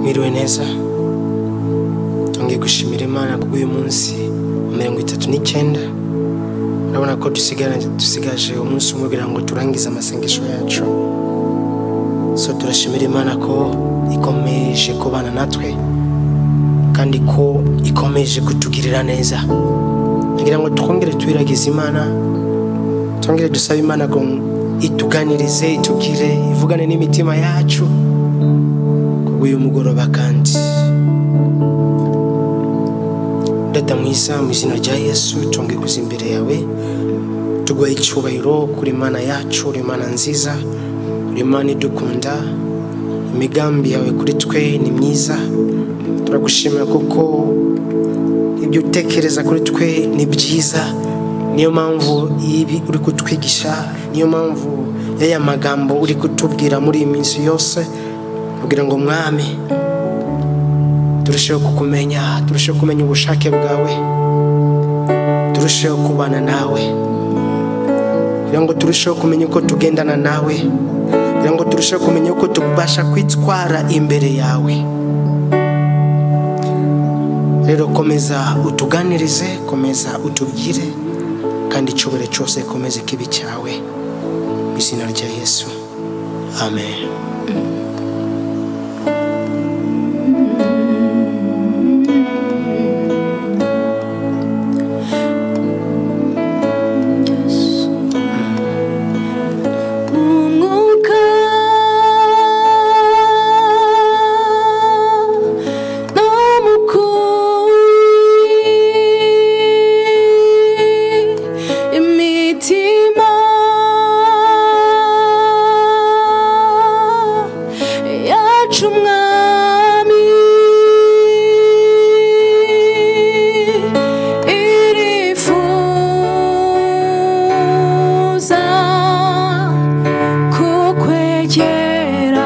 mwiriwe neza twongeye gushimira imana kubwo uyu munsi wa mirongo itatu n'icyenda urabona ko dusigaranye- dusigaje umunsi umwe kugira ngo turangize amasengesho yacu so turashimira imana ko ikomeje kubana natwe kandi ko ikomeje kutugirira neza kugira ngo twongere twiragize imana twongere dusabe imana ngo ituganirize itugire ivugane n'imitima yacu w'uyu mugoroba kandi data mwiza mu izina rya yesu tunge kuza imbere yawe tuguha icyubahiro kuri mana yacu uri mana nziza uri mana idukunda imigambi yawe kuri twe ni myiza turagushimira kuko ibyo utekereza kuri twe ni byiza niyo mpamvu ibi uri kutwigisha niyo mpamvu y'aya magambo uri kutubwira muri iyi minsi yose kugira ngo mwami turusheho kukumenya turusheho kumenya ubushake bwawe turusheho kubana nawe kugira ngo turusheho kumenya uko tugendana nawe kugira ngo turusheho kumenya uko tubasha kwitwara imbere yawe rero komeza utuganirize komeza utubwire kandi icyubahiro cyose komeze kibi cyawe mu izina rya yesu amen Umwuka ni umukuri imitima yacu umwami irifuza kukwegera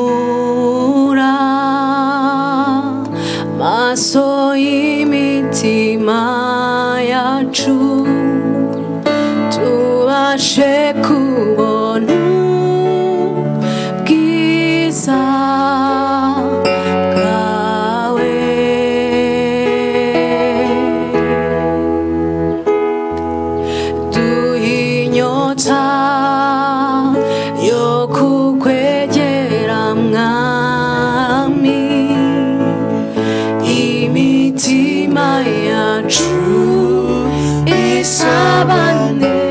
humura maso y'imitima yacu tubashe kubona bwiza bwawe duhinyota yo kukwegera mwami imitima yacu isabane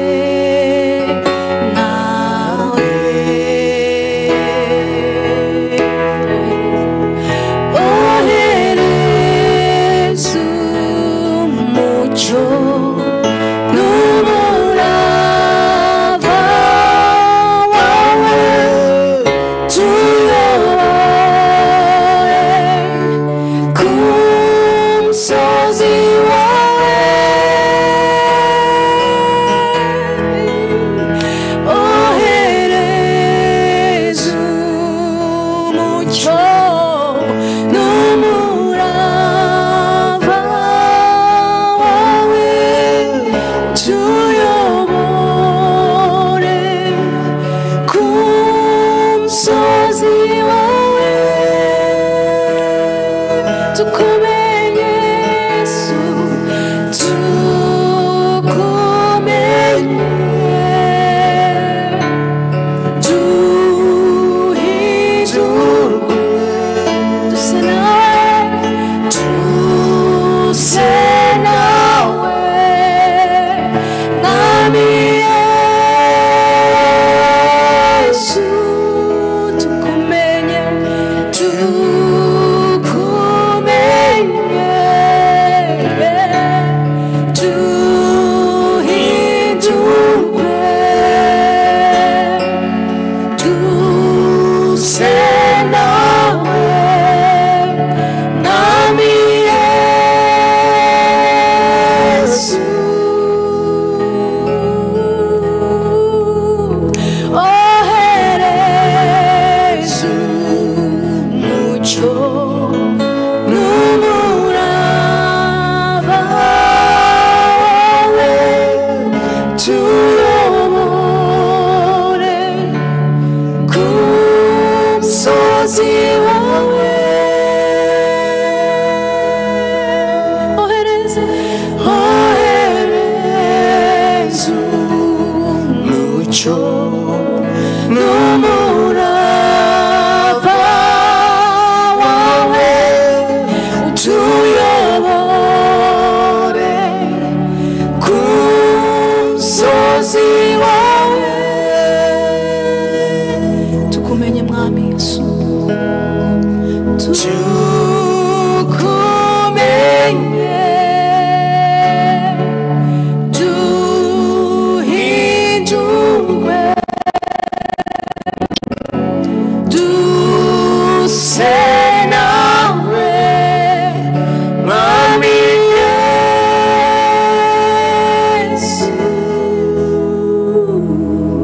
mukozi wawe ohereza ohereza umucyo n'umurava wawe utuyobore ku musozi wawe tukumenye mwami yesu tukumenye duhindurwe duse nawe mwami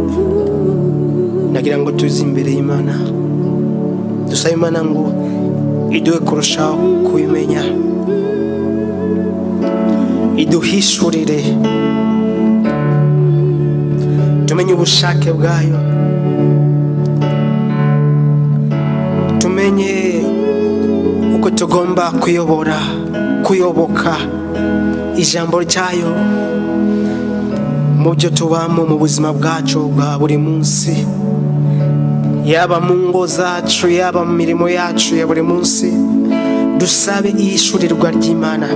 yesu nagira ngo tuze imbere y'imana dusabe imana ngo iduhe kurushaho kubimenya iduhishurire tumenye ubushake bwayo tumenye uko tugomba kuyobora kuyoboka ijambo ryayo mu byo tubamo mu buzima bwacu bwa buri munsi yaba mu ngo zacu yaba mu mirimo yacu ya buri munsi dusabe iyishurirwa ry'imana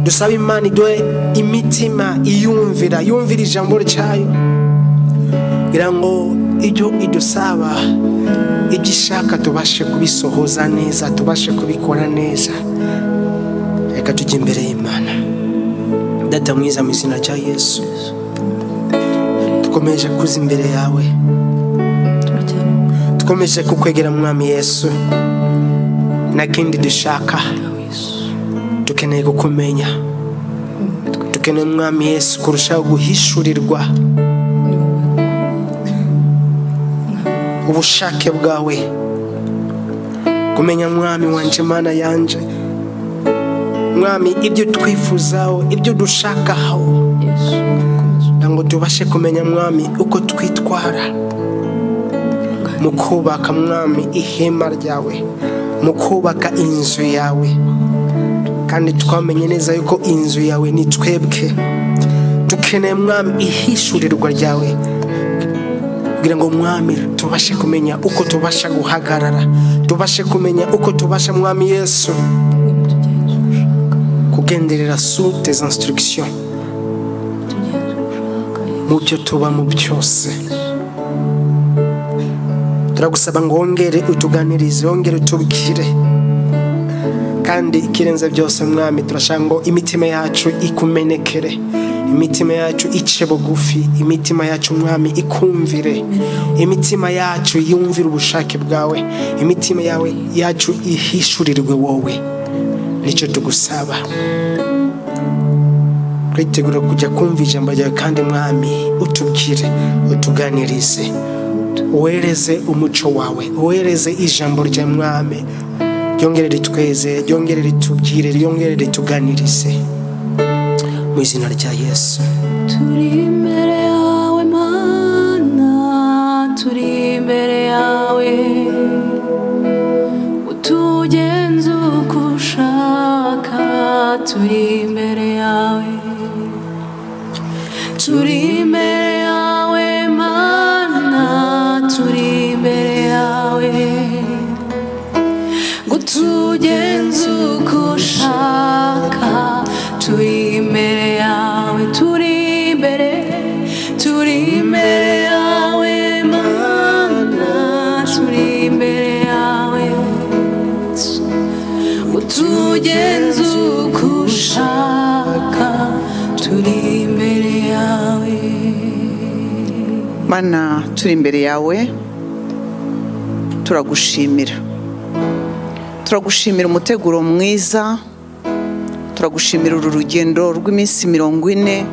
dusabe imana iduhe imitima iyumvira yumvira ijambo ryayo kugira ngo ibyo idusaba ibyo ishaka tubashe kubisohoza neza tubashe kubikora neza reka tujye imbere y'imana data mwiza mu izina rya yesu dukomeje kuza imbere yawe twikomeje kukwegera mwami yesu nta kindi dushaka dukeneye kukumenya dukeneye umwami yesu kurushaho guhishurirwa ubushake bwawe kumenya mwami wanje mana yanje mwami ibyo twifuzaho ibyo dushakaho kugira ngo tubashe kumenya mwami uko twitwara mu kubaka mwami ihema ryawe mu kubaka inzu yawe kandi twamenye neza yuko inzu yawe ni twebwe dukeneye mwami ihishurirwa ryawe kugira ngo mwami tubashe kumenya uko tubasha guhagarara tubashe kumenya uko tubasha mwami yesu kugenderera sous tes instructions mu byo tubamo byose turagusaba ngo wongere utuganirize wongere utubwire kandi ikirenze byose mwami turashaka ngo imitima yacu ikumenekere imitima yacu ice bugufi imitima yacu mwami ikumvire imitima yacu yumvire ubushake bwawe imitima yawe yacu ihishurirwe wowe nicyo tugusaba turitegura kujya kumva ijambo ryawe kandi mwami utubwire utuganirize wohereze umuco wawe wohereze ijambo rya mwami ryongere ritweze ryongere ritubwire ryongere rituganirize mu izina rya yesu turi imbere yawe mana turi imbere yawe utugenza uko ushaka turi imbere yawe turi imbere yawe mana turi imbere yawe gutugenza uko ushaka turi imbere yawe turi imbere turi imbere yawe mana turi imbere yawe gutugenza uko ushaka turi imbere yawe mana turi imbere yawe turagushimira turagushimira umuteguro mwiza turagushimira uru rugendo rw'iminsi mirongo ine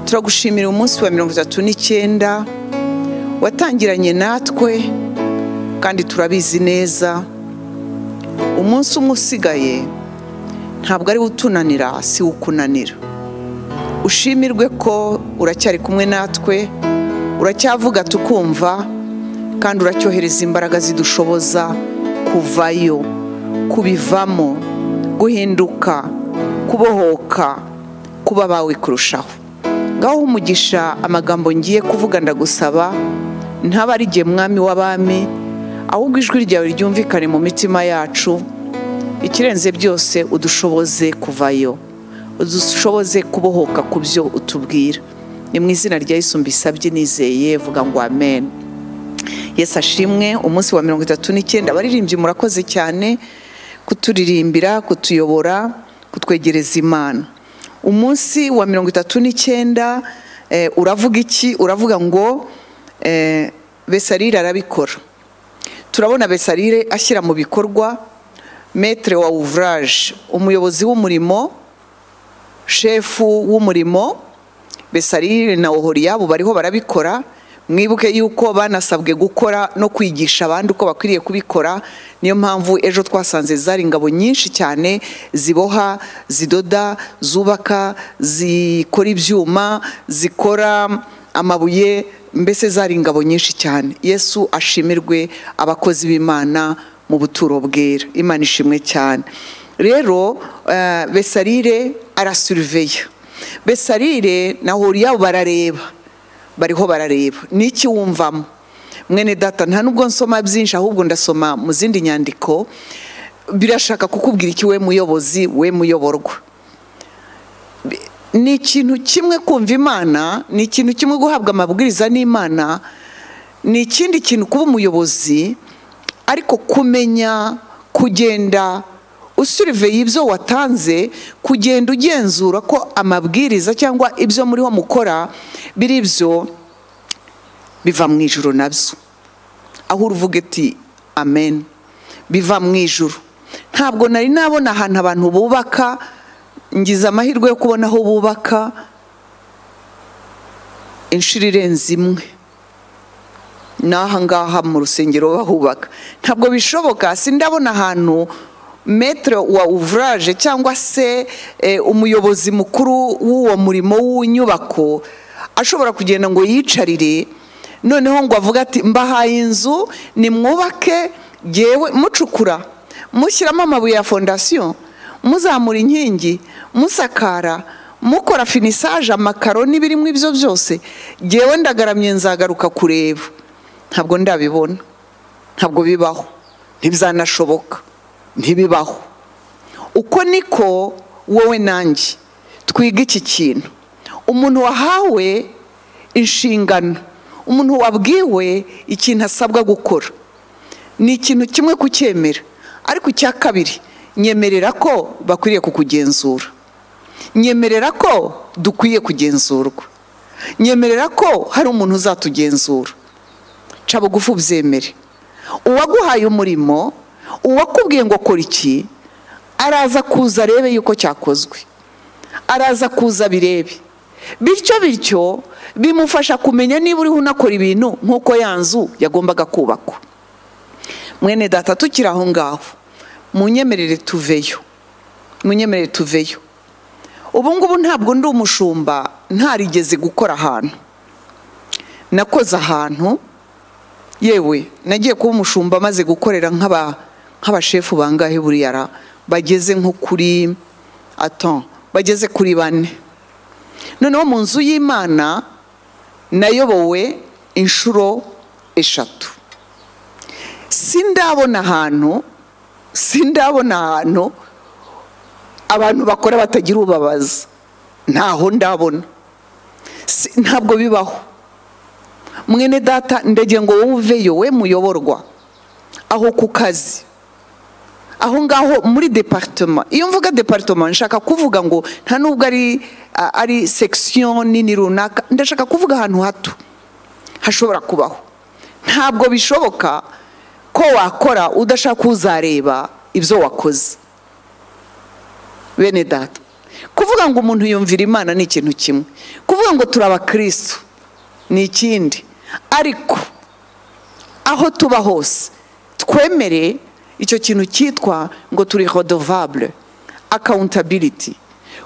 turagushimira umunsi wa mirongo itatu n'icyenda watangiranye natwe kandi turabizi neza umunsi umwe usigaye ntabwo ari wo utunanira si wo ukunanira ushimirwe ko uracyari kumwe natwe uracyavuga tukumva kandi uracyohereza imbaraga zidushoboza kuvayo kubivamo guhinduka kubohoka kuba abawe kurushaho ngaho umugisha amagambo ngiye kuvuga ndagusaba ntaba ari igihe mwami w'abami ahubwo ijwi ryawe ryumvikane mu mitima yacu ikirenze byose udushoboze kuvayo udushoboze kubohoka ku byo utubwira ni mu izina rya Yesu mbisabye nizeye vuga ngo amen Yesu ashimwe umunsi wa mirongo itatu n'icyenda abaririmbyi murakoze cyane kuturirimbira kutuyobora kutwegereza imana umunsi wa mirongo itatu n'icyenda uravuga iki uravuga ngo besarire arabikora turabona besarire ashyira mu bikorwa metere wa wuvuraje umuyobozi w'umurimo shefu w'umurimo besarire na oholiyabo bariho barabikora mwibuke yuko banasabwe gukora no kwigisha abandi uko bakwiriye kubikora niyo mpamvu ejo twasanze zari ingabo nyinshi cyane ziboha zidoda zubaka zikora ibyuma zikora amabuye mbese zari ingabo nyinshi cyane yesu ashimirwe abakozi b'imana mu buturo bwera imana ishimwe cyane rero besarire arasuriveya besarire na horiyabo barareba bariho barareba n'iki wumvamo mwene data nta nubwo nsoma byinshi ahubwo ndasoma mu zindi nyandiko birashaka kukubwira iki we muyobozi we muyoborwa ni ikintu kimwe kumva imana ni ikintu kimwe guhabwa amabwiriza n'imana ni ikindi kintu kuba umuyobozi ariko kumenya kugenda usuriveye ibyo watanze kugenda ugenzura ko amabwiriza cyangwa ibyo muriho mukora biri ibyo biva mu ijoro nabyo aho uruvuga ati amen biva mu ijoro ntabwo nari nabona ahantu abantu bubaka ngize amahirwe yo kubona aho bubaka inshuro irenze imwe ni ahangaha mu rusengero bahubaka ntabwo bishoboka sindabona ahantu metere wa uvuraje cyangwa se umuyobozi mukuru w'uwo murimo w'inyubako ashobora kugenda ngo yicarire noneho ngo avuge ati mbahaye inzu nimwubake yewe mucukura mushyiramo amabuye ya fondasiyo muzamura inkingi musakara mukora finisaje amakaro n'ibirimo ibyo byose yewe ndagaramye nzagaruka kureba ntabwo ndabibona ntabwo bibaho ntibyanashoboka ntibibaho uko niko wowe nanjye twiga iki kintu umuntu wahawe inshingano umuntu wabwiwe ikintu asabwa gukora ni ikintu kimwe kucyemera ariko icya kabiri nyemerera ko bakwiriye kukugenzura nyemerera ko dukwiye kugenzurwa nyemerera ko hari umuntu uzatugenzura nca bugufi ubyemere uwaguhaye umurimo uwakubwiye ngo kora iki araza kuza arebe yuko cyakozwe araza kuza birebe bityo bityo bimufasha kumenya niba uriho unakora ibintu nk'uko ya nzu yagombaga kubakwa mwene data tukiri aho ngaho munyemerere tuveyo munyemerere tuveyo ubu ngubu ntabwo ndi umushumba ntarigeze gukora ahantu nakoze ahantu yewe nagiye kuba umushumba amaze gukorera nk'aba nk'abashefu bangahe buriya bageze nko kuri ato bageze kuri bane noneho mu nzu y'imana nayobowe inshuro eshatu sindabona ahantu sindabona ahantu abantu bakora batagira ubabaza ntaho ndabona ntabwo bibaho mwene data ndege ngo wowe uveyo we muyoborwa aho ku kazi aho ngaho muri deparitoma iyo mvuga deparitoma nshaka kuvuga ngo nta nubwo ari ari sekisiyo nini runaka ndashaka kuvuga ahantu hato hashobora kubaho ntabwo bishoboka ko wakora udashaka uzareba ibyo wakoze bene data kuvuga ngo umuntu yumvira imana ni ikintu kimwe kuvuga ngo turi abakirisitu ni ikindi ariko aho tuba hose twemere icyo kintu cyitwa ngo turi hodovabure akawuntabiriti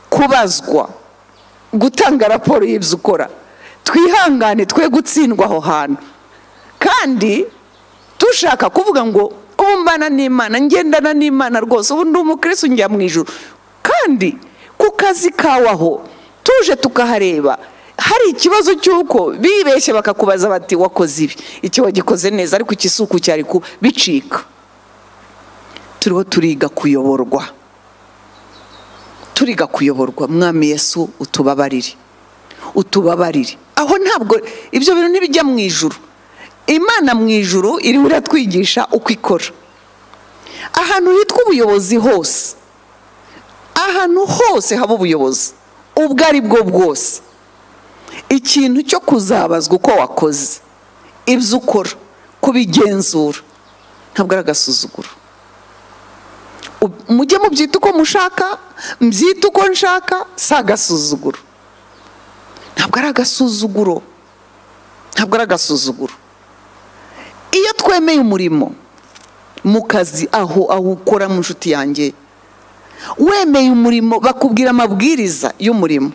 kubazwa gutanga raporo y'ibyo ukora twihangane twe gutsindwa aho hantu kandi dushaka kuvuga ngo ubu mbana n'imana ngendana n'imana rwose ubu ndi umukirisitu njya mu ijoro kandi ku kazi kawe aho tuje tukahareba hari ikibazo cy'uko bibeshye bakakubaza bati wakoze ibi iki wagikoze neza ariko ikisuku cyari bicika turiho turiga kuyoborwa turiga kuyoborwa mwami yesu utubabarire utubabarire aho ntabwo ibyo bintu ntibijya mu ijuru imana mu ijuru iri iratwigisha uko ikora ahantu hitwa ubuyobozi hose ahantu hose haba ubuyobozi ubwo ari bwo bwose ikintu cyo kuzabazwa uko wakoze ibyo ukora kubigenzura ntabwo ari agasuzuguro mujye mubyita uko mushaka mbyita uko nshaka si agasuzuguro ntabwo ari agasuzuguro ntabwo ari agasuzuguro iyo twemeye umurimo mu kazi aho aho ukora mu nshuti yanjye wemeye umurimo bakubwira amabwiriza y'umurimo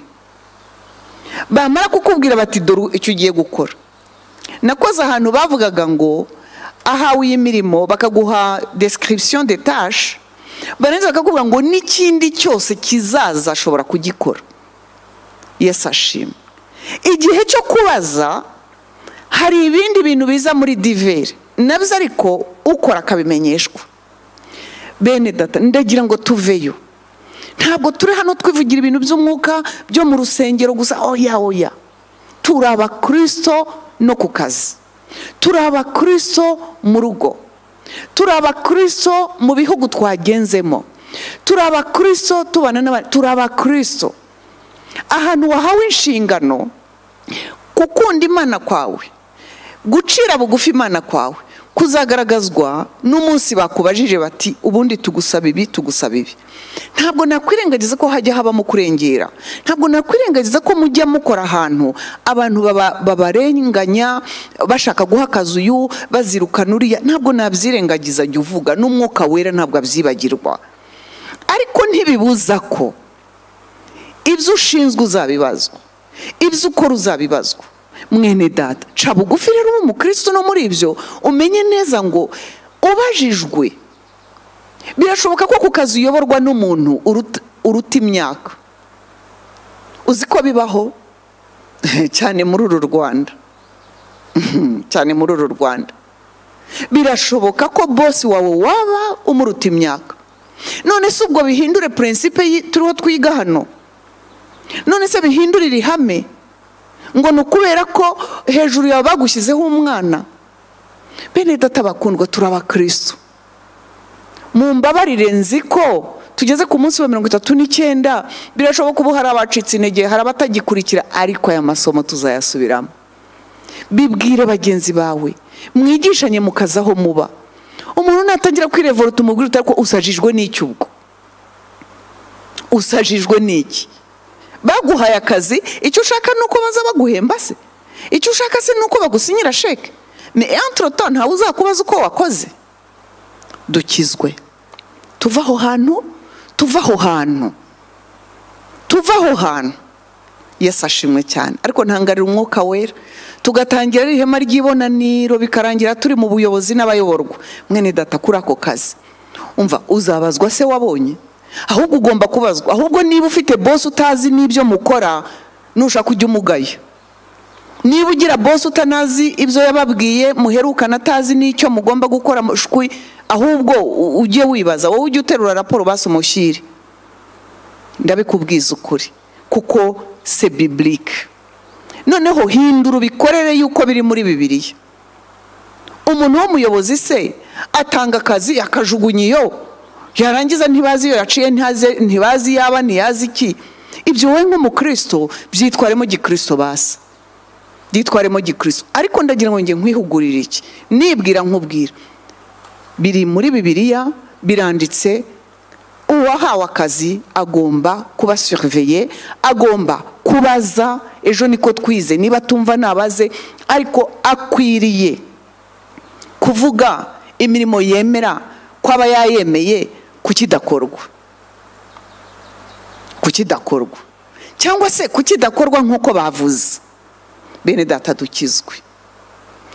bamara kukubwira bati dore icyo ugiye gukora nakoze ahantu bavugaga ngo ahawe iyi mirimo bakaguha description de tâche barangiza bakakubwira ngo n'ikindi cyose kizaza ashobora kugikora yesu ashima igihe cyo kubaza hari ibindi bintu biza muri diveri nabyo ariko ukora akabimenyeshwa bene data ndagira ngo tuveyo ntabwo turi hano twivugira ibintu by'umwuka byo mu rusengero gusa oya oya turi abakirisito no ku kazi turi abakirisito mu rugo turi abakristo mu bihugu twagenzemo turi abakristo tubana n'abandi turi abakristo ahantu wahawe inshingano gukunda imana kwawe gucira bugufi imana kwawe kuzagaragazwa n'umunsi bakubajije bati ubundi tugusaba ibi tugusaba ibi ntabwo nakwirengagiza ko hajya habamo kurengera ntabwo nakwirengagiza ko mujya mukora ahantu abantu babarenganya bashaka guha akazi uyu bazirukana uriya ntabwo nabyirengagiza jya uvuga n'umwuka wera ntabwo abyibagirwa ariko ntibibuza ko ibyo ushinzwe uzabibazwa ibyo ukora uzabibazwa mwene data ca bugufi rero uba umukirisitu no muri ibyo umenye neza ngo ubajijwe birashoboka ko ku kazi uyoborwa n'umuntu uruta imyaka uzi ko bibaho cyane muri uru rwanda cyane muri uru rwanda birashoboka ko bosi wawe waba umuruta imyaka none si ubwo bihindure purinsipe turiho twiga hano none se bihindurire ihame ngo ni ukubera ko hejuru yawe bagushyizeho umwana bene data bakundwa turi abakirisitu mu mbabarire nzi ko tugeze ku munsi wa mirongo itatu n'icyenda birashoboka ubu hari abacitse intege hari abatagikurikira ariko aya masomo tuzayasubiramo bibwire bagenzi bawe mwigishanye mu kazi aho muba umuntu natangira kwirevorota umubwira utari ko usajijwe n'iki ubwo usajijwe n'iki baguhaye akazi icyo ushaka ni uko baza baguhemba se icyo ushaka se ni uko bagusinyira sheke ni entorotoni ntawe uzakubaza uko wakoze dukizwe tuva aho hantu tuva aho hantu tuva aho hantu yesi ashimwe cyane ariko ntangarira umwuka wera tugatangira ihema ry'ibonaniro bikarangira turi mu buyobozi n'abayoborwa mwene data kuri ako kazi umva uzabazwa se wabonye ahubwo ugomba kubazwa ahubwo niba ufite bose utazi n'ibyo mukora nushaka ujya umugaya niba ugira bose utanazi ibyo yababwiye muherukana atazi n'icyo mugomba gukora mushwi ahubwo ujye wibaza wowe ujye uterura raporo basi umushyire ndabikubwiza ukuri kuko se biburike noneho hindura ubikorere yuko biri muri bibiriya umuntu w'umuyobozi se atanga akazi akajugunya iyo yarangiza ntibazi iyo yaciye ntibazi yaba ntiyazi iki ibyo wowe nk'umukristo byitwaremo gikristo basa byitwaremo gikristo ariko ndagira ngo njye nkwihugurire iki nibwira nkubwira biri muri bibiliya biranditse uwahawe akazi agomba kuba surveye agomba kubaza ejo niko twize niba tumva nabaze ariko akwiriye kuvuga imirimo yemera ko aba yayemeye kukidakorwa kukidakorwa cyangwa se kukidakorwa nk'uko bavuze bene data dukizwe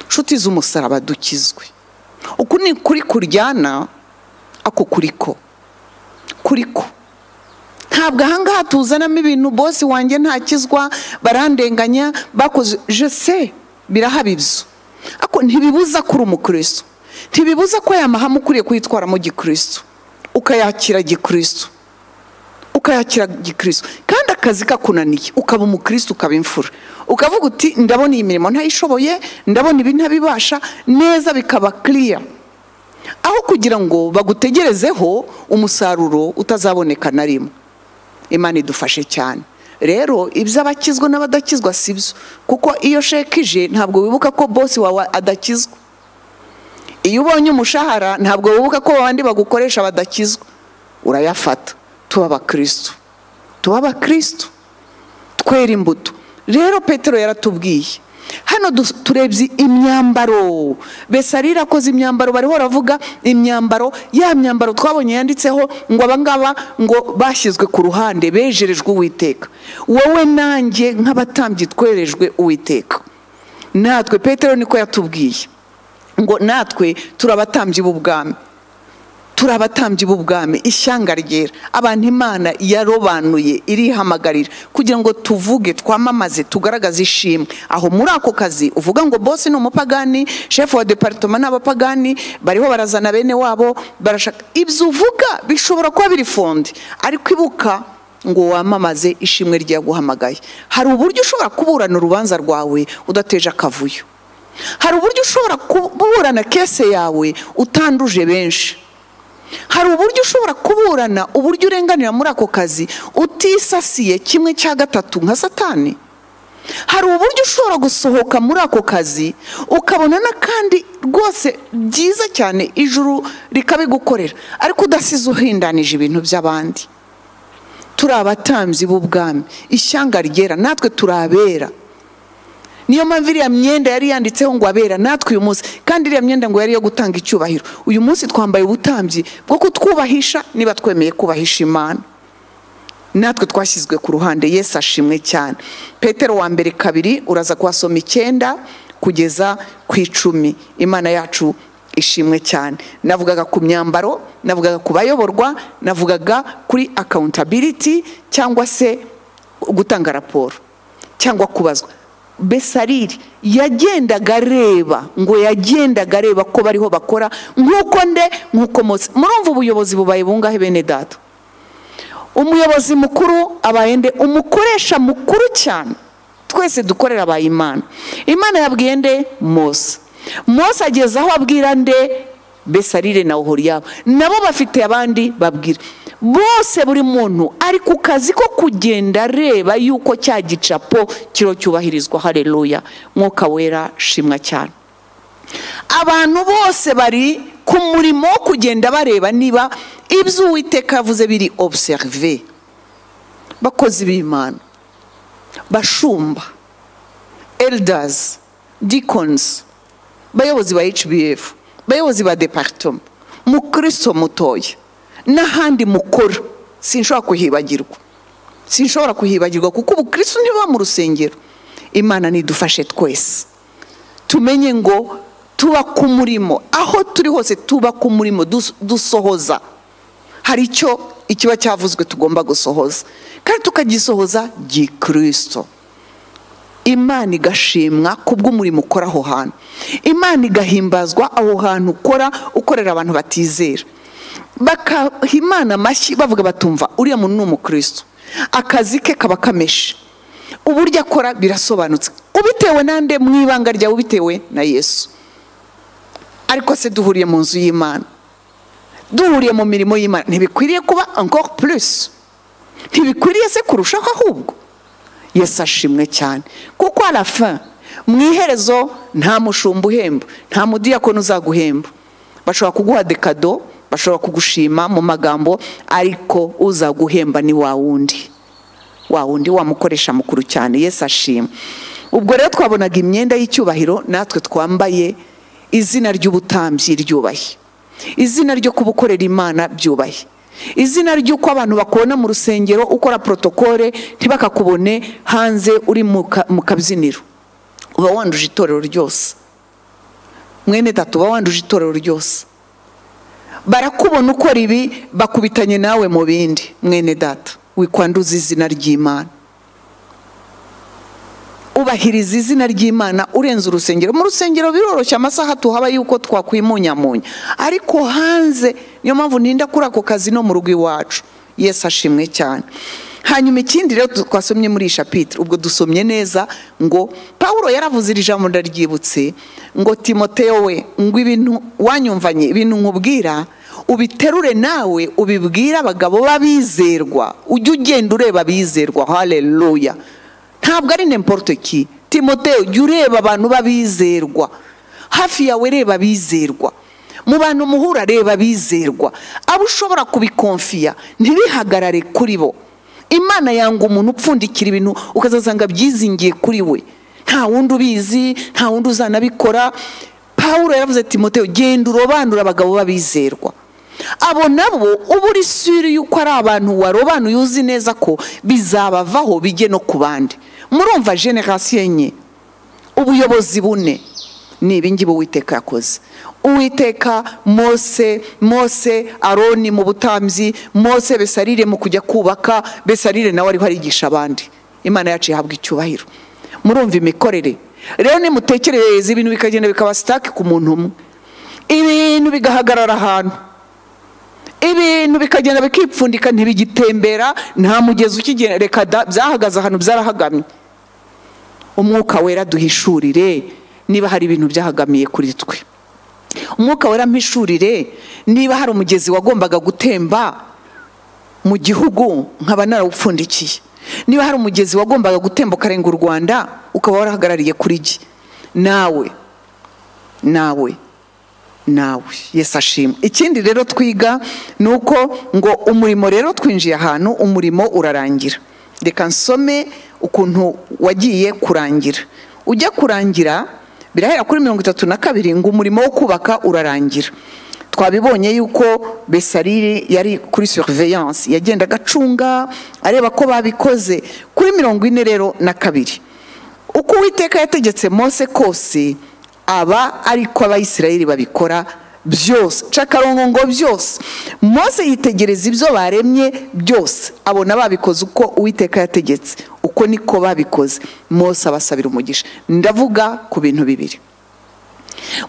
inshuti z'umusaraba dukizwe uku ni kuri kuryana ako kuriko kuriko ntabwo ahangaha tuzanamo ibintu bose wanjye ntakizwa barandenganya bakoze jese birahabibyo ako ntibibuza ko uri umukirisitu ntibibuza ko aya mahame ukwiye kuyitwaramo gikirisitu ukayakira gikirisitu ukayakira gikirisitu kandi akazi kakunaniye ukaba umukirisitu ukaba imfura ukavuga uti ndabona iyi mirimo ntayishoboye ndabona ibi ntabibasha neza bikaba kiriya aho kugira ngo bagutegerezeho umusaruro utazaboneka na rimwe imana idufashe cyane rero iby'abakizwa n'abadakizwa si byo kuko iyo shekije ntabwo wibuka ko bose wawe adakizwa iyo ubonye umushahara ntabwo wibuka ko abandi bagukoresha badakizwa urayafata tuba abakirisitu tuba abakirisitu twera imbuto rero petero yaratubwiye hano turebye imyambaro besarira akoze imyambaro bariho baravuga imyambaro ya myambaro twabonye yanditseho ngo abangaba ngo bashyizwe ku ruhande bejerejwe uwiteka wowe nanjye nk'abatambyi twerejwe uwiteka natwe petero niko yatubwiye ngo natwe turi abatambyi b'ubwami turi abatambyi b'ubwami ishyanga ryera abantu imana yarobanuye irihamagarira kugira ngo tuvuge twamamaze tugaragaze ishimwe aho muri ako kazi uvuga ngo bose ni umupagani shefu wa deparitoma ni abapagani bariho barazana bene wabo barashaka ibyo uvuga bishobora kuba biri fonde ariko ibuka ngo wamamaze ishimwe ryaguhamagaye hari uburyo ushobora kuburana urubanza rwawe udateje akavuyo hari uburyo ushobora kuburana kese yawe utanduje benshi hari uburyo ushobora kuburana uburyo urenganira muri ako kazi utisasiye kimwe cya gatatu nka satani hari uburyo ushobora gusohoka muri ako kazi ukabona n'akandi rwose byiza cyane ijuru rikabigukorera ariko udasize uhindanije ibintu by'abandi turi abatambyi b'ubwami ishyanga ryera natwe turabera niyo mpamvu iriya myenda yari yanditseho ngo abera natwe uyu munsi kandi iriya myenda ngo yari iyo gutanga icyubahiro uyu munsi twambaye ubutambyi bwo kutwubahisha niba twemeye kubahisha imana natwe twashyizwe ku ruhande yesu ashimwe cyane petero wa mbere kabiri uraza kuhasoma icyenda kugeza ku icumi imana yacu ishimwe cyane navugaga ku myambaro navugaga ku bayoborwa navugaga kuri akawuntabiriti cyangwa se gutanga raporo cyangwa kubazwa besariri yagendaga areba ngo yagendaga areba ko bariho bakora nk'uko nde nk'uko mose murumva ubuyobozi bubaye bungahe bene data umuyobozi mukuru abaye nde umukoresha mukuru cyane twese dukorera abaye imana imana yabwiye nde mose mose ageze aho abwira nde besarire na ohoriyabo nabo bafite abandi babwira bose buri muntu ari ku kazi ko kugenda areba yuko cya gicapo kiriho cyubahirizwa hareruya mwuka wera shimwa cyane abantu bose bari ku murimo wo kugenda bareba niba ibyo uwiteka yavuze biri obuserive bakozi b'imana bashumba eldazi dikonzi bayobozi ba hbf bayobozi ba deparitoma mukristo mutoya n'ahandi mukora sinshobora kuhibagirwa sinshobora kuhibagirwa kuko ubukristo ntibuba mu rusengero imana nidufashe twese tumenye ngo tuba ku murimo aho turi hose tuba ku murimo dusohoza hari icyo ikiba cyavuzwe tugomba gusohoza kandi tukagisohoza gikristo imana igashimwa ku bw'umurimo ukora aho hantu imana igahimbazwa aho hantu ukora ukorera abantu batizera bakaha imana amashyi bavuga batumva uriya muntu ni umukristo akazi ke kaba kameshe uburyo akora birasobanutse ubitewe nande mu ibanga ryawe ubitewe na yesu ariko se duhuriye mu nzu y'imana duhuriye mu mirimo y'imana ntibikwiriye kuba encore plus ntibikwiriye se kurushaho ahubwo yesu ashimwe cyane kuko arafa mu iherezo nta mushumba uhemba nta mudiyakoni uzaguhemba bashobora kuguha dekado bashobora kugushima mu magambo ariko uzaguhemba ni wa wundi wa wundi wamukoresha mukuru cyane yesu ashima ubwo rero twabonaga imyenda y'icyubahiro natwe twambaye izina ry'ubutambyi ryubahe izina ryo kubukorera imana byubahe izina ry'uko abantu bakubona mu rusengero ukora porotokole ntibakakubone hanze uri mu kabyiniro uba wanduje itorero ryose mwene tatu uba wanduje itorero ryose barakubona ukora ibi bakubitanye nawe mu bindi mwene data wikwanduza izina ry'imana ubahiriza izina ry'imana urenze urusengero mu rusengero biroroshye amasaha tuhaba yuko twakwimunyamunya ariko hanze niyo mpamvu ninda kuri ako kazi no mu rugo iwacu yesu ashimwe cyane hanyuma ikindi rero twasomye muri iyi shapitire ubwo dusomye neza ngo paul yaravuze iri jambo ndaryibutse ngo timoteyo we ngo ibintu wanyumvanye ibintu nkubwira ubiterure nawe ubibwire abagabo b'abizerwa ujye ugenda ureba abizerwa hareruya ntabwo ari n'imporute ki timoteyo jya ureba abantu b'abizerwa hafi yawe reba abizerwa mu bantu muhura reba abizerwa abo ushobora kubikonfiya ntibihagarare kuri bo imana yanga umuntu upfundikira ibintu ukazasanga byizingiye kuri we nta wundi ubizi nta wundi uzanabikora paul yaravuze ati moteo genda urobanura abagabo b'abizerwa abo nabo uba uri suri yuko ari abantu warobanuye uzi neza ko bizabavaho bijye no ku bandi murumva generasiyo enye ubuyobozi bune ni ibingibi uwiteka yakoze uwiteka mose mose aroni mu butambyi mose besarire mu kujya kubaka besarire nawe ariho arigisha abandi imana yacu yahabwa icyubahiro murumva imikorere rero nimutekerereze ibintu bikagenda bikaba sitake ku muntu umwe ibintu bigahagarara ahantu ibintu bikagenda bikipfundika ntibigitembera nta mugezi ukigenda reka da byahagaze ahantu byarahagamye umwuka wera duhishurire niba hari ibintu byahagamiye kuri twe umwuka wera mpishurire niba hari umugezi wagombaga gutemba mu gihugu nkaba narawupfundikiye niba hari umugezi wagombaga gutemba ukarenga u rwanda ukaba warahagarariye kuri jye nawe nawe nawe yesi ashimwe ikindi rero twiga ni uko ngo umurimo rero twinjiye ahantu umurimo urarangira reka nsome ukuntu wagiye kurangira ujya kurangira birahera kuri mirongo itatu na kabiri ngo umurimo wo kubaka urarangira twabibonye yuko besariri yari kuri surveillance yagenda agacunga areba ko babikoze kuri mirongo ine rero na kabiri uko uwiteka yategetse mose kose aba ariko abayisirayeri babikora byose cakarongo ngo byose mose yitegereza ibyo baremye byose abona babikoze uko uwiteka yategetse uko niko babikoze mose abasabira umugisha ndavuga ku bintu bibiri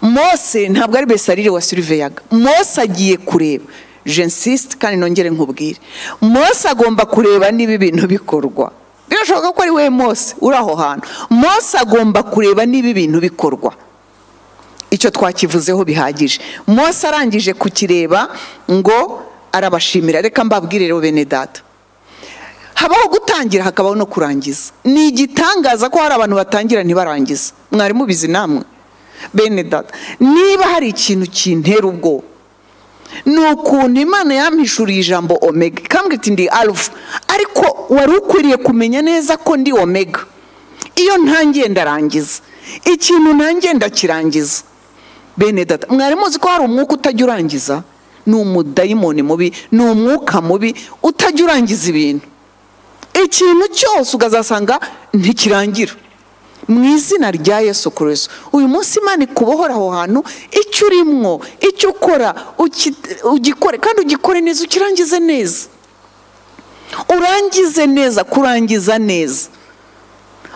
mose ntabwo ari besarire wasiriveyaga mose agiye kureba jensisite kandi nongere nkubwire mose agomba kureba niba ibintu bikorwa birashoboka ko ari we mose uri aho hantu mose agomba kureba niba ibintu bikorwa icyo twakivuzeho bihagije mose arangije kukireba ngo arabashimira reka mbabwire rero bene data habaho gutangira hakabaho no kurangiza ni igitangaza ko hari abantu batangira ntibarangize mwari mubizi namwe bene data niba hari ikintu kintera ubwo ni ukuntu imana yampishuriye ijambo omega ikambwira iti ndi arufu ariko wari ukwiriye kumenya neza ko ndi omega iyo ntangiye ndarangiza ikintu ntangiye ndakirangiza bene data mwari muzi ko hari umwuka utajya urangiza ni umudayimoni mubi ni umwuka mubi utajya urangiza ibintu ikintu cyose ukazasanga ntikirangira mu izina rya yesu kurezo uyu munsi imana ikubohora aho hantu icyo urimwo icyo ukora ugikore kandi ugikore neza ukirangize neza urangize neza kurangiza neza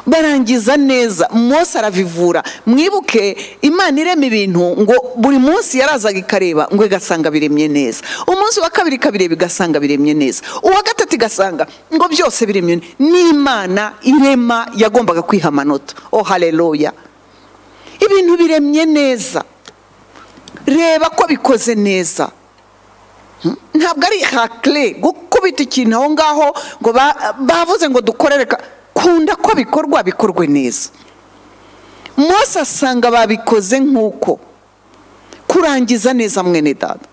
barangiza neza mose aravivura mwibuke imana irema ibintu ngo buri munsi yarazaga ikareba ngo igasanga biremye neza umunsi wa kabiri ikabireba igasanga biremye neza uwa gatatu igasanga ngo byose biremye neza n'imana irema yagombaga kwiha amanota oh hareruya ibintu biremye neza reba ko bikoze neza ntabwo ari hakire gukubita ikintu aho ngaho ngo bavuze ngo dukorereka kunda ko bikorwa bikorwe neza mose asanga babikoze nk'uko kurangiza neza mwene dada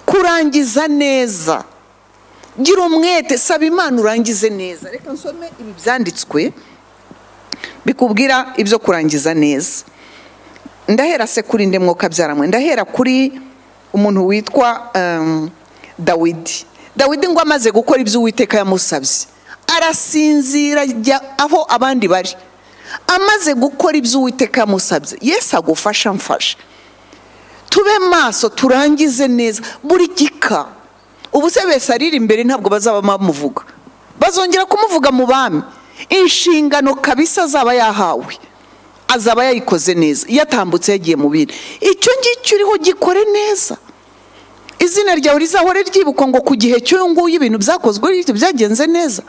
kurangiza neza gira umwete saba imana urangize neza reka nsome ibi byanditswe bikubwira ibyo kurangiza neza ndahera se kuri inde mwuka byaramwe ndahera kuri umuntu witwa dawidi dawidi ngo amaze gukora ibyo uwiteka yamusabye arasinzira ajya aho abandi bari amaze gukora ibyo uwiteka yamusabye yesi agufasha mfasha tube maso turangize neza buri gika ubu se bese ariri imbere ntabwo bazaba bamuvuga bazongera kumuvuga mu bami inshingano kabisa azaba yahawe azaba yayikoze neza iyo atambutse yagiye mu bindi icyo ngicyo uriho gikore neza izina ryawe rizahore ryibukwa ngo ku gihe cy'uyu nguyu ibintu byakozwe byagenze neza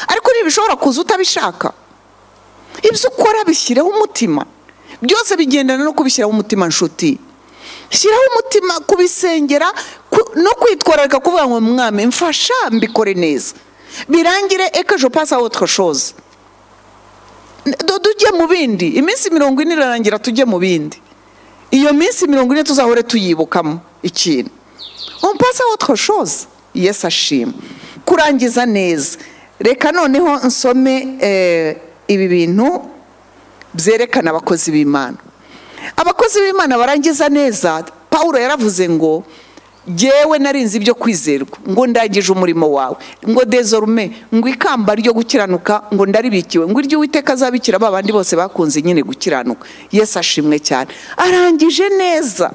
ariko ntibishobora kuza utabishaka ibyo ukora bishyireho umutima byose bigendana no kubishyiraho umutima nshuti shyiraho umutima kubisengera ku- no kwitwararika kuvuga ngo mwami mfasha mbikore neza birangire eka je passe à autre chose Do- tujye mu bindi iminsi mirongo ine irarangira tujye mu bindi iyo minsi mirongo ine tuzahore tuyibukamo ikintu on passe à autre chose yes ashima kurangiza neza reka noneho nsome eh, ibi bintu byerekana abakozi b'imana abakozi b'imana barangiza neza paul yaravuze ngo ngewe narinze ibyo kwizerwa ngo ndangije umurimo wawe ngo dezorume ngo ikamba ryo gukiranuka ngo ndaribikiwe ngo iryo uwiteka azabikira ba bandi bose bakunze nyine gukiranuka yesu ashimwe cyane arangije neza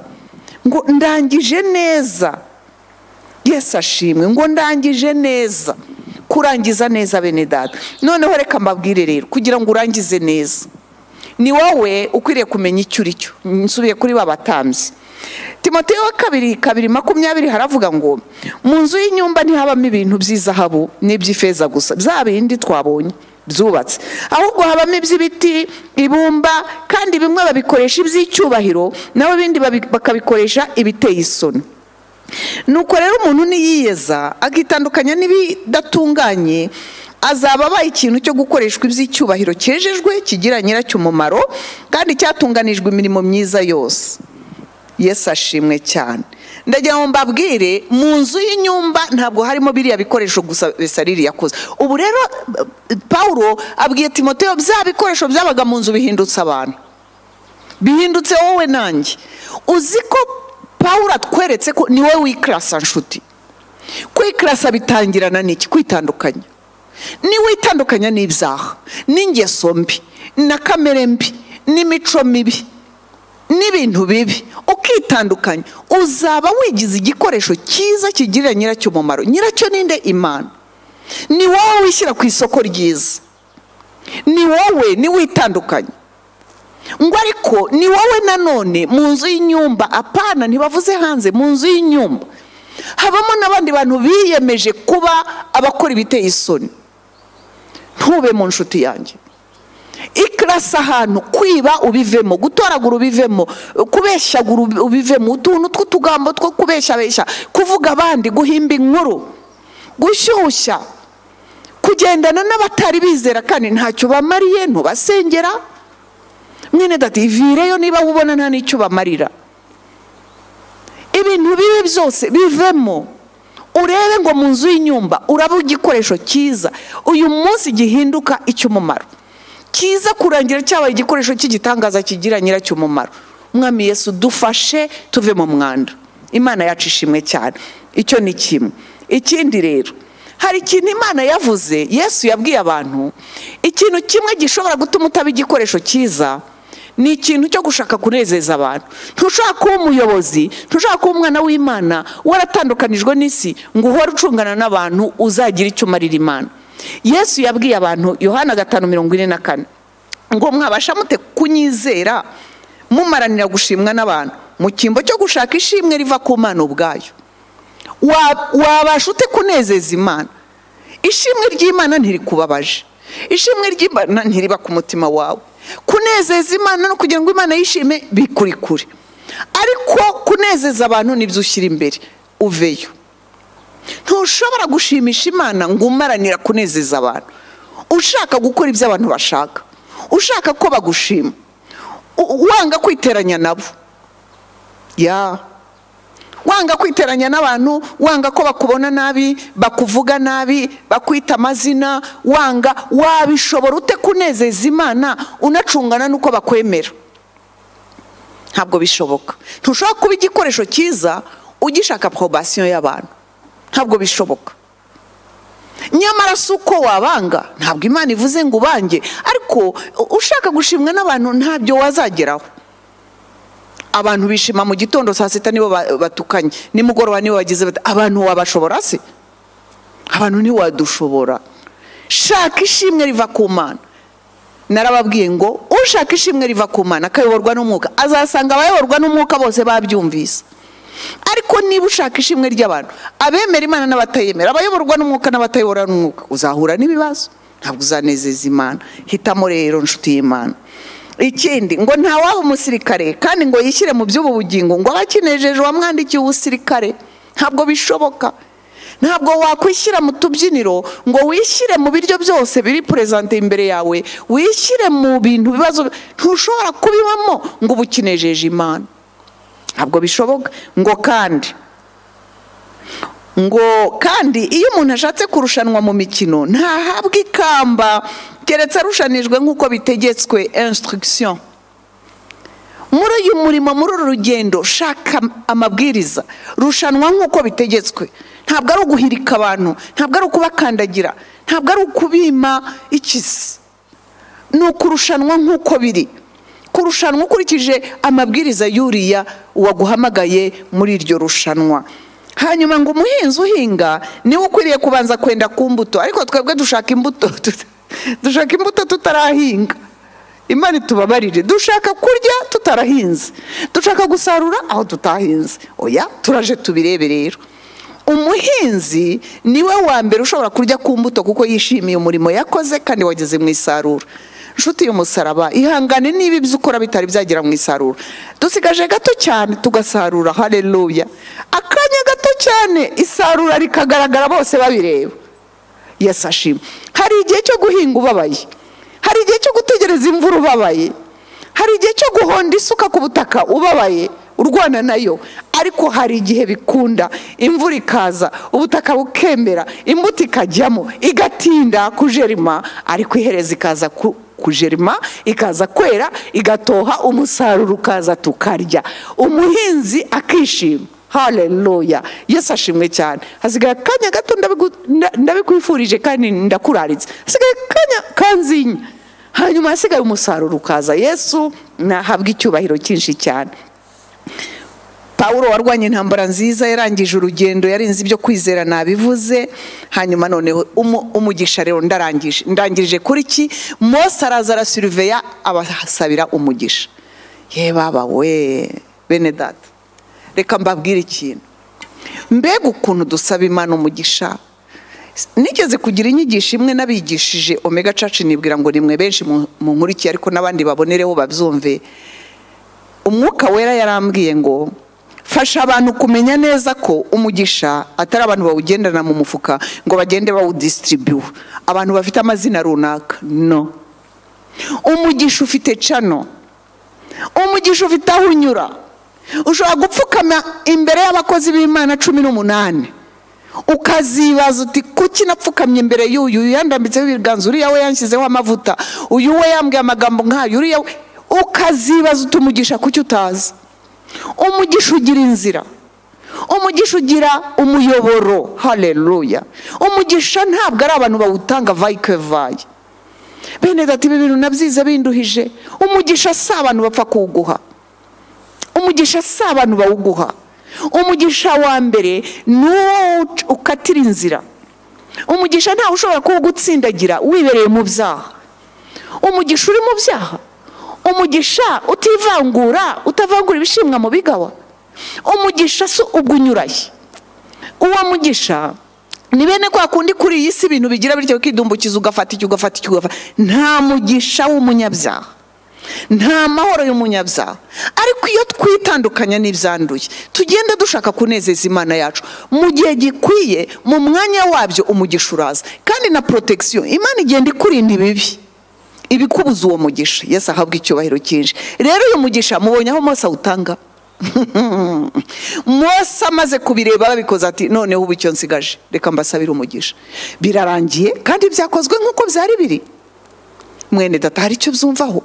ngo ndangije neza yesu ashimwe ngo ndangije neza kurangiza neza bene data noneho reka mbabwire rero kugira ngo urangize neza ni wowe ukwiriye kumenya icyo uri cyo nsubiye kuri ba batambyi timoteyo wa kabiri kabiri makumyabiri haravuga ngo mu nzu y'inyumba ntihabamo ibintu by'izahabu n'iby'ifeza gusa bya bindi twabonye byubatse ahubwo habamo iby'ibiti ibumba kandi bimwe babikoresha iby'icyubahiro naho ibindi babi- bakabikoresha ibiteye isoni nuko rero umuntu niyiyeza akitandukanya n'ibidatunganye azaba abaye ikintu cyo gukoreshwa iby'icyubahiro cyejejwe kigira nyiracyo umumaro kandi cyatunganijwe imirimo myiza yose yesu ashimwe cyane ndagira ngo mbabwire mu nzu y'inyumba ntabwo harimo biriya bikoresho gusa besariri yakoze ubu rero eh, paulo abwiye timoteyo bya bikoresho byabaga mu nzu bihindutse abantu bihindutse wowe nanjye uzi ko paul atweretse ko ni wowe wikirasa nshuti kwikirasa bitangirana n'iki kwitandukanya niwitandukanya n'ibyaha n'ingeso mbi na kamere mbi n'imico mibi n'ibintu bibi ukitandukanya uzaba wigize igikoresho cyiza kigirira nyiracyo umumaro nyiracyo ninde imana ni wowe wishyira ku isoko ryiza ni wowe niwitandukanya ngo ariko ni wowe nanone mu nzu y'inyumba apana ntibavuze hanze mu nzu y'inyumba habamo n'abandi bantu biyemeje kuba abakora ibiteye isoni ntube mu nshuti yanjye ikirasa ahantu kwiba ubivemo gutoragura ubivemo kubeshyagura ubi- ubivemo utuntu tw'utugambo two kubeshyabeshya kuvuga abandi guhimba inkuru gushyushya kugendana n'abatari bizera kandi ntacyo bamariye ntubasengera mwene dati ivireyo niba ubona nta n'icyo ubamarira ibintu bibi byose bivemo urebe ngo mu nzu y'inyumba uraba igikoresho cyiza uyu munsi gihinduka icy'umumaro cyiza kurangira cyabaye igikoresho cy'igitangaza kigira nyiracyo umumaro umwami yesu dufashe tuve mu mwanda imana yacu ishimwe cyane icyo ni kimwe ikindi rero hari ikintu imana yavuze yesu yabwiye abantu ikintu kimwe gishobora gutuma utaba igikoresho cyiza ni ikintu cyo gushaka kunezeza abantu ntushobora kuba umuyobozi ntushobora kuba umwana w'imana waratandukanijwe n'isi ngo uhore ucungana n'abantu uzagira icyo umarira imana yesu yabwiye abantu yohana gatanu mirongo ine na kane ngo mwabasha mute kunyizera mumaranira gushimwa n'abantu mu cyimbo cyo gushaka ishimwe riva ku mana ubwayo Wa- wabasha ute kunezeza imana ishimwe ry'imana ntirikubabaje ishimwe ry'imana ntiriba ku mutima wawe kunezeza imana no kugira ngo imana yishime bikuri kure ariko kunezeza abantu nibyo ushyira imbere uveyo ntushobora gushimisha imana ngo umaranira kunezeza abantu ushaka gukora ibyo abantu bashaka ushaka ko bagushima u- wanga kwiteranya nabo ya wanga kwiteranya n'abantu wanga ko bakubona nabi bakuvuga nabi bakwita amazina wanga wabishobora ute kunezeza imana unacungana n'uko bakwemera ntabwo bishoboka ntushobora kuba igikoresho cyiza ugishaka porobasiyo y'abantu ntabwo bishoboka nyamara si uko wabanga ntabwo imana ivuze ngo ubange ariko u- ushaka gushimwa n'abantu ntabyo wazageraho abantu bishima mu gitondo saa sita nibo ba- batukanye nimugoroba nibo bagize bati abantu wabashobora se abantu ntiwadushobora shaka ishimwe riva ku mana narababwiye ngo ushaka ishimwe riva ku mana akayoborwa n'umwuka azasanga abayoborwa n'umwuka bose babyumvise ariko niba ushaka ishimwe ry'abantu abemera imana n'abatayemera abayoborwa n'umwuka n'abatayobora n'umwuka uzahura n'ibibazo ntabwo uzanezeza imana hitamo rero nshuti y'imana ikindi ngo ntawaba umusirikare kandi ngo yishyire mu by'ubu bugingo ngo abe akinejejwe amwandikiye ubusirikare ntabwo bishoboka ntabwo wakwishyira mu tubyiniro ngo wishyire mu biryo byose biri purezante imbere yawe wishyire mu bintu bibazo ntushobora kubibamo ngo uba ukinejeje imana ntabwo bishoboka ngo kandi ngo kandi iyo umuntu ashatse kurushanwa mu mikino ntahabwa ikamba keretse arushanijwe nk'uko bitegetswe instruction muri uyu murimo muri uru rugendo shaka amabwiriza rushanwa nk'uko bitegetswe ntabwo ari uguhirika abantu ntabwo ari ukubakandagira ntabwo ari ukubima ikizi ni ukurushanwa nk'uko biri kurushanwa ukurikije amabwiriza y'uriya waguhamagaye muri iryo rushanwa hanyuma ngo umuhinzi uhinga niwe ukwiriye kubanza kwenda ku mbuto ariko twebwe dushaka imbuto dushaka imbuto tutarahinga imana itubabarire dushaka kurya tutarahinze dushaka gusarura aho tutahinze oya turaje tubirebe rero umuhinzi niwe wa mbere ushobora kurya ku mbuto kuko yishimiye umurimo yakoze kandi wageze mu isarura inshuti y'umusaraba ihangane niba ibyo ukora bitari byagera mu isarura dusigaje gato cyane tugasarura hareruya akanya gato cyane isarura rikagaragara bose babireba yasashima hari igihe cyo guhinga ubabaye hari igihe cyo gutegereza imvura ubabaye hari igihe cyo guhonda isuka ku butaka ubabaye urwana nayo ariko hari igihe bikunda imvura ikaza ubutaka bukemera imbuto ikajyamo igatinda kujerima ariko ihereza ikaza ku- kujerima ikaza kwera igatoha umusaruro ukaza tukarya umuhinzi akishima haleluya yesu ashimwe cyane hasigaye akanya gato ndabigu- nda- ndabikwifurije kandi ndakuraritse hasigaye akanya kanzinya hanyuma hasigaye umusaruro ukaza yesu nahabwa icyubahiro cyinshi cyane pawuro warwanye intambara nziza yarangije urugendo yarinze ibyo kwizera nabivuze hanyuma noneho umu- umugisha rero ndarangije ndangirije kuri ki mose araza arasiriveya abasabira umugisha ye baba we bene data reka mbabwire ikintu mbega ukuntu dusaba imana umugisha nigeze kugira inyigisho imwe n'abigishije omega caci nibwira ngo nimwe benshi mu- munkurikiye ariko n'abandi babonereho babyumve umwuka wera yarambwiye ngo fasha abantu kumenya neza ko umugisha atari abantu bawugendana mu mufuka ngo bagende bawudisitiribuwa abantu bafite amazina runaka no umugisha ufite cano umugisha ufite aho unyura ushobora gupfukama imbere y'abakozi b'imana cumi n'umunani ukazibaza uti kuki napfukamye imbere y'uyu uyu yandambitseho ibiganza uriya we yanshyizeho amavuta uyu we yambwiye amagambo nk'ayo uriya we ukazibaza uti umugisha kuki utazi umugisha ugira inzira umugisha ugira umuyoboro hareruya umugisha ntabwo ari abantu bawutanga vayikevaye bene dati ibi bintu nabyize binduhije umugisha si abantu bapfa kuwuguha umugisha si abantu bawuguha umugisha wa mbere ni uwo ukatira inzira umugisha ntawe ushobora kuwugutsindagira wibereye mu byaha umugisha uri mu byaha umugisha utivangura utavangura ibishimwa mu bigawa umugisha si ubwo unyuranye uwo mugisha ni bene kwa kundi kuri iyi si ibintu bigira bityo ukidumbukiza ugafata icyo ugafata icyo ugafata nta mugisha w'umunyabyaha nta mahoro y'umunyabyaha ariko iyo twitandukanya n'ibyanduye tugenda dushaka kunezeza imana yacu mu gihe gikwiye mu mwanya wabyo umugisha uraza kandi na porotegisiyo imana igenda ikurinda ibibi ibikubuza uwo mugisha yesu ahabwa icyubahiro cyinshi rero uyu mugisha mubonye aho mose awutanga mose amaze kubireba babikoze ati noneho ubu icyo nsigaje reka mbasabire umugisha birarangiye kandi byakozwe nk'uko byari biri mwene data hari icyo byumvaho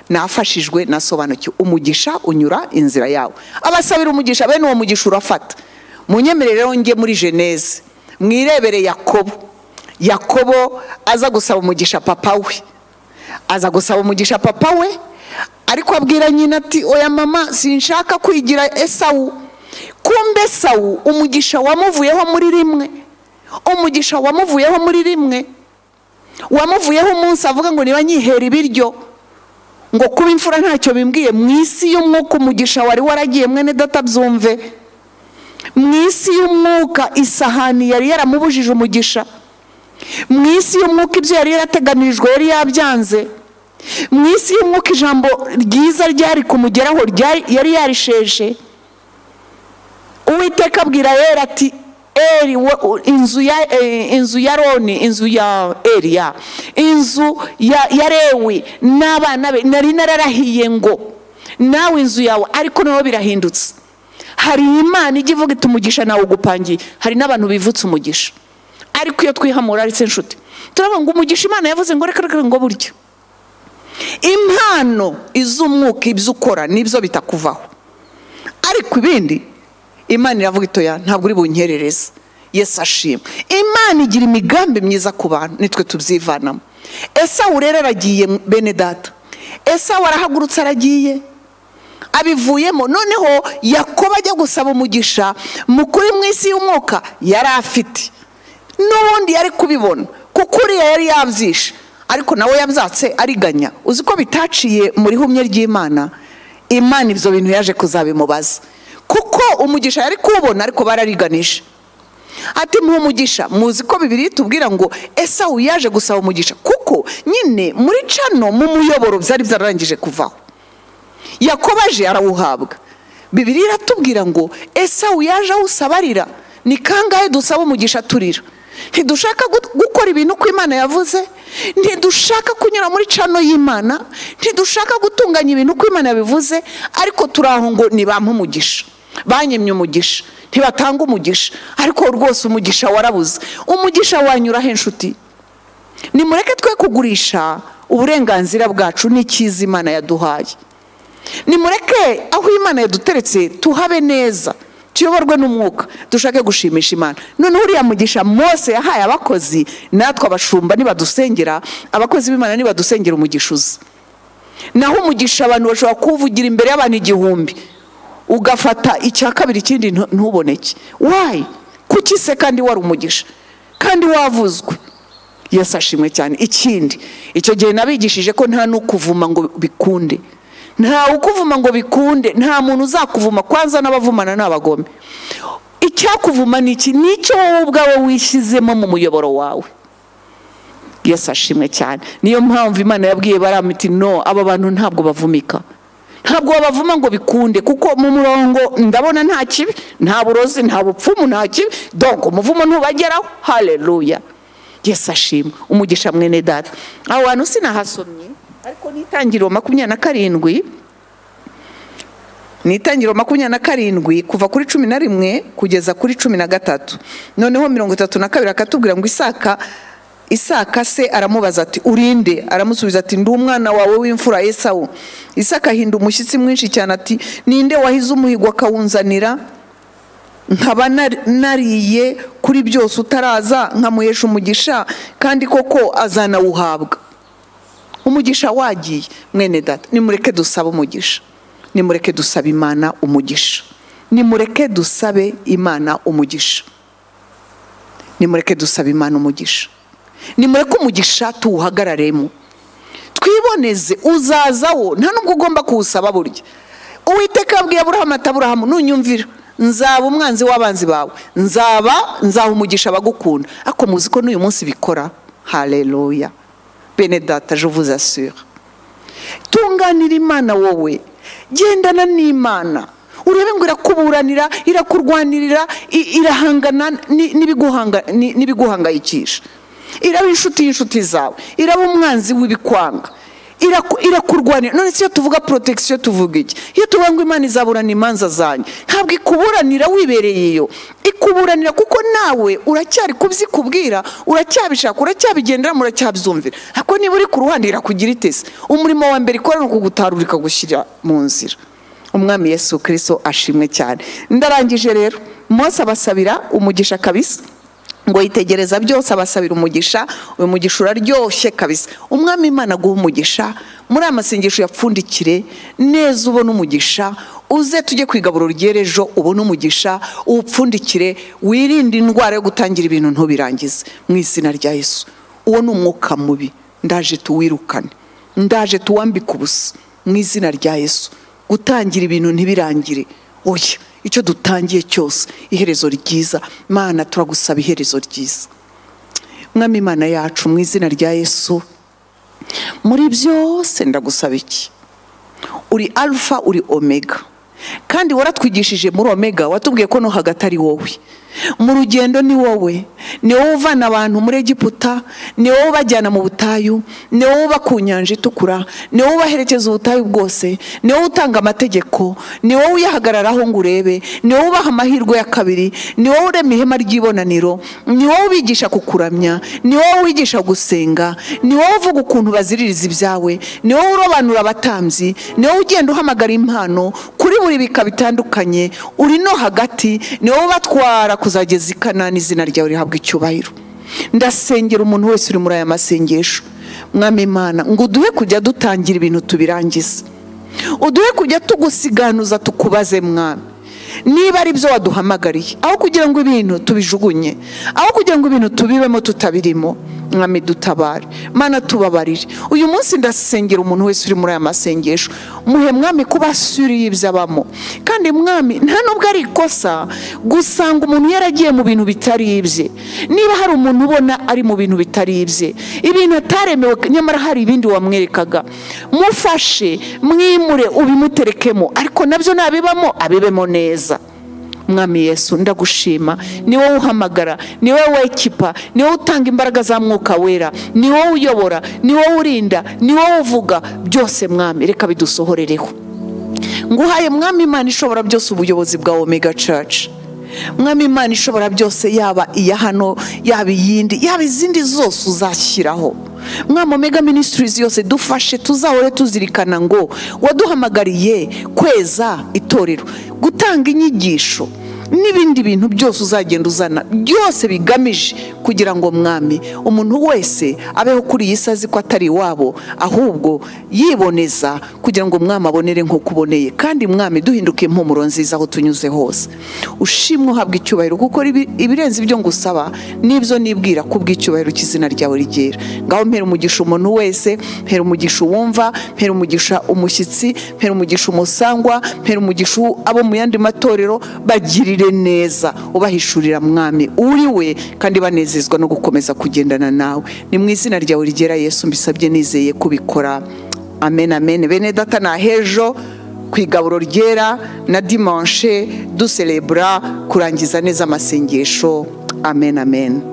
nafashijwe nasobanukiwe umugisha unyura inzira yawe abasabira umugisha bene uwo mugisha urafata munyemerere rero njye muri jeneze mwirebere yakobo yakobo aza gusaba umugisha papa we aza gusaba umugisha papa we ariko abwira nyina ati oya mama sinshaka kwigira esawu kumbe esawu umugisha wamuvuyeho muri rimwe umugisha wamuvuyeho muri rimwe wamuvuyeho umunsi avuga ngo niba nyihera ibiryo ngo kuba imfura ntacyo bimbwiye mu isi y'umwuka umugisha wari waragiye mwene databyumve mu isi y'umwuka isahani yari yaramubujije umugisha mu isi y'umwuka ibyo yari yarateganirijwe yari yabyanze mu isi y'umwuka ijambo ryiza ryari kumugeraho yari yarisheje uwiteka abwira yera ati eri inzu ya inzu ya roni inzu ya eriya inzu ya rewi n'abana be nari nararahiye ngo nawe inzu yawe ariko nabo birahindutse hari imana ijya ivuga iti umugisha nawe ugupangiye hari n'abantu bivutse umugisha ariko iyo twihamura ari se nshuti turavuga ngo umugisha imana yavuze ngo reka reka ngo buryo impano iz'umwuka ibyo ukora nibyo bitakuvaho ariko ibindi imana iravuga itoya ntabwo uri bunyerereze yesi ashima imana igira imigambi myiza ku bantu nitwe tubyivanamo esawu rero aragiye bene data esawu arahagurutse aragiye abivuyemo noneho yakoba ajya gusaba umugisha mukuri mu isi y'umwuka yari afite n'ubundi yari kubibona kuko uriya yari yabyishe ariko nawe yabyatse ariganya uzi ko bitaciye muri humye ry'imana imana ibyo bintu yaje kuzabimubaza kuko umugisha yari kuwubona ariko barariganisha ati umugisha muzi ko bibiri tubwira ngo esawu yaje gusaba umugisha kuko nyine muri cano mu muyoboro byari byararangije kuvaho yakobaje arawuhabwa bibiri iratubwira ngo esawu yaje awusaba arira ni kangahe dusaba umugisha turira ntidushaka gukora ibintu ko imana yavuze ntidushaka kunyura muri cano y'imana ntidushaka gutunganya ibintu ko imana yabivuze ariko turi aho ngo ntibampe umugisha banyemye umugisha ntibatanga umugisha ariko rwose umugisha warabuze umugisha wanyuraho inshuti nimureke twe kugurisha uburenganzira bwacu n'ikiza imana yaduhaye nimureke aho imana yaduteretse tuhabe neza tuyoborwe n'umwuka dushake gushimisha imana noneho uriya mugisha mose yahaye abakozi natwe abashumba nibadusengera abakozi b'imana nibadusengera umugisha uza naho umugisha abantu bashobora kuwuvugira imbere y'abantu igihumbi ugafata icya kabiri ikindi ntuboneke wayi kuki se kandi wari umugisha kandi wavuzwe yasashimwe cyane ikindi icyo gihe nabigishije ko nta n'ukuvuma ngo bikunde ntawe ukuvuma ngo bikunde nta muntu uzakuvuma kwanza n'abavumana n'abagome icyakuvuma ni iki nicyo wowe ubwawe wishyizemo mu muyoboro wawe yesi ashimwe cyane niyo mpamvu imana yabwiye baramiti no aba bantu ntabwo bavumika ntabwo babavuma ngo bikunde kuko mu murongo ndabona nta kibi nta burozi nta bupfumu nta kibi donko umuvumo ntubageraho hareruya yesi ashimwe umugisha mwene data aho hantu sinahasomye ariko nitangiriro makumyabiri na karindwi nitangiriro makumyabiri na karindwi kuva kuri cumi na rimwe kugeza kuri cumi na gatatu noneho mirongo itatu na kabiri akatubwira ngo isaka isaka se aramubaza ati urinde aramusubiza ati ndi umwana wawe w'imfura esawu isaka ahinda umushyitsi mwinshi cyane ati ninde wahize umuhigo akawunzanira nkaba nariye kuri byose utaraza nkamuhesha umugisha kandi koko azanawuhabwa umugisha wagiye mwene data nimureke dusabe umugisha nimureke dusabe imana umugisha nimureke dusabe imana umugisha nimureke dusabe imana umugisha nimureke umugisha tuwuhagararemo twiboneze uzazawo nta n'ubwo ugomba kuwusaba burya uwiteka yabwiye aburahamu ati aburahamu nunyumvira nzaba umwanzi w'abanzi bawe nzaba nzaha umugisha abagukunda ariko muzi ko n'uyu munsi bikora hareruya bene data je vous assure tunganira imana wowe gendana n'imana urebe ngo irakuburanira irakurwanirira irahangana n'ibiguhangayikisha iraba inshuti y'inshuti zawe iraba umwanzi w'ibikwanga irakurwanira none iyo tuvuga porotagisiyo tuvuga iki iyo tuvuga ngo imana izaburana imanza zanyu ntabwo ikuburanira wibereye iyo ikuburanira kuko nawe uracyari kubyikubwira uracyabishaka uracyabigendera muracyabyumvira ariko niba uri ku ruhande irakugira itese umurimo wa mbere ikora ni ukugutarura ikagushyira mu nzira umwami Yesu kirisito ashimwe cyane ndarangije rero mose abasabira umugisha kabisa ngo yitegereza byose abasabira umugisha uyu mugisha uraryoshye kabisa umwami imana guha umugisha muri aya masengesho yapfundikire neza ubona umugisha uze tujye ku igaburo ry'ejo ubone umugisha uwupfundikire wirinde indwara yo gutangira ibintu ntubirangize mu izina rya Yesu uwo ni umwuka mubi ndaje tuwirukane ndaje tuwambike ubusa mu izina rya Yesu gutangira ibintu ntibirangire oya icyo dutangiye cyose iherezo ryiza mana turagusaba iherezo ryiza mwami imana yacu mu izina rya yesu muri byose ndagusaba iki uri alfa uri omega kandi waratwigishije muri omega watubwiye ko no hagati ari wowe mu rugendo ni wowe ni wowe uvana abantu muri egiputa ni wowe ubajyana mu butayu ni wowe uba ku nyanja itukura ni wowe ubaherekeza ubutayu bwose ni wowe utanga amategeko ni wowe uyahagararaho ngo urebe ni wowe ubaha amahirwe ya kabiri ni wowe urema ihema ry'ibonaniro ni wowe ubigisha kukuramya ni wowe wigisha gusenga ni wowe uvuga ukuntu baziririza ibyawe ni wowe urobanura abatambyi ni wowe ugenda uhamagara impano kuri buri bika bitandukanye uri no hagati ni wowe ubatwara kuzageza i kanani izina ryawe rihabwa icyubahiro ndasengera umuntu wese uri muri aya masengesho mwami imana ngo uduhe kujya dutangira ibintu tubirangize uduhe kujya tugusiganuza tukubaze mwami niba ari byo waduhamagariye aho kugira ngo ibintu tubijugunye aho kugira ngo ibintu tubibemo tutabirimo mwami dutabare mana tubabarire uyu munsi ndasengera umuntu wese uri muri aya masengesho muhe mwami kuba asuriye ibyo abamo kandi mwami nta nubwo ari ikosa gusanga umuntu yaragiye mu bintu bitari ibye niba hari umuntu ubona ari mu bintu bitari ibye ibintu ataremewe nyamara hari ibindi wamwerekaga mufashe mwimure ubimuterekemo ariko nabyo nabibamo abibemo neza mwami yesu ndagushima ni wowe uhamagara ni wowe wekipa ni wowe utanga imbaraga za mwuka wera ni wowe uyobora ni wowe urinda ni wowe uvuga byose mwami reka bidusohorereho nguhaye mwami imana ishobora byose ubuyobozi bwa omega church mwami imana ishobora byose yaba iya hano yaba iyindi yaba izindi zose uzashyiraho mwami omega minisitirizi yose dufashe tuzahore tuzirikana ngo waduhamagariye kweza itorero gutanga inyigisho n'ibindi bintu byose uzagenda uzana byose bigamije kugira ngo mwami umuntu wese abeho kuri iyi si azi ko atari iwabo ahubwo yiboneza kugira ngo mwami abonere nk'uko uboneye kandi mwami duhinduke impumuro nziza aho tunyuze hose ushimwe uhabwa icyubahiro kuko ibirenze ibyo ngusaba n'ibyo nibwira ko ubw'icyubahiro cy'izina ryawe rigera ngaho mpera umugisha umuntu wese mpera umugisha uwumva mpera umugisha umushyitsi mpera umugisha umusangwa mpera umugisha abo mu yandi matorero bagirira neza ubahishurira mwami uri we kandi banezezwa no gukomeza kugendana nawe ni mu izina ryawe rigera yesu mbisabye nizeye kubikora amen amen bene data na hejo ku igaburo ryera na dimanche duserebura kurangiza neza amasengesho amen amen